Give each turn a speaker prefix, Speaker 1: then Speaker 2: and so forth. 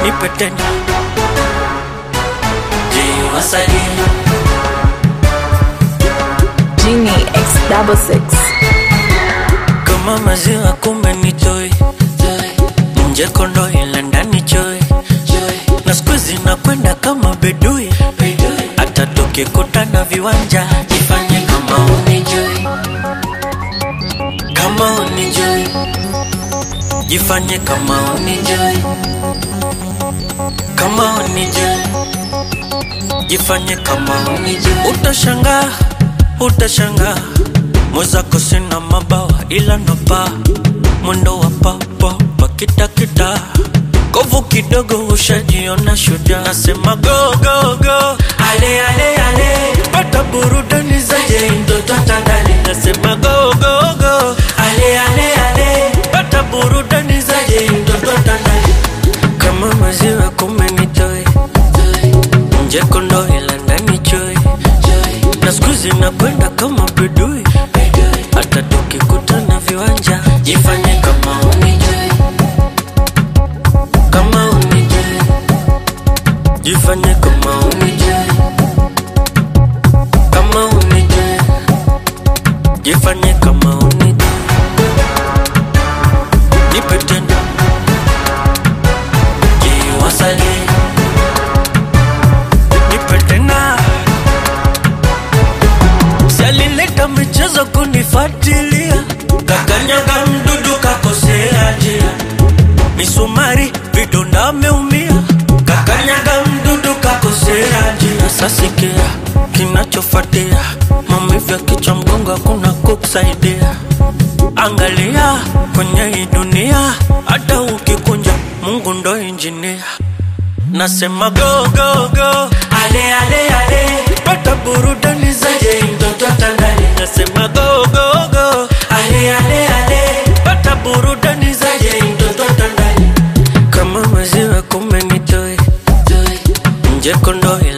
Speaker 1: nipe tena jiwasalie
Speaker 2: Genie X double six.
Speaker 1: kama maziwa kumbe ni toi nje kondo ila ndani choi na skuizi nakwenda kama bedui hata tukikutana viwanja jifanye kama unijui kama unijui jifanye kama unijui kama unijui jifanye kama unijui utashangaa utashangaa mwezako sina mabawa ila napa mwendo wa papapa kitakita kovu kidogo ushajiona shuja nasema go go go ale ale ale pata burudani zaje mtoto tandale nasema go go go ale ale ale pata burudani zaje mtoto tandale kama maziwa kumenitoe nje kondo ila ndani choi na skuizi nakwenda kama bedui hata tukikutana viwanja jifanye kama unijui kama unijui jifanye kama unijui kama unijui jifanye kama unijui nipe tena jiwasalie nipe tena Sialileta michezo kunifuatilia, kakanyaga mdudu kakosea njia, misumari vidonda ameumia, kakanyaga mdudu kakosea njia. Sasikia kinachofuatia, maumivu ya kichwa, mgongo, hakuna kukusaidia. Angalia kwenye hii dunia, hata ukikunja, Mungu ndo injinia. Nasema go go go, ale ale ale, pata burudani zaje mtoto tandale. Nasema go go go, ale ale ale, pata burudani zaje mtoto tandale. Kama maziwa kumbe nitoe nje kondo ila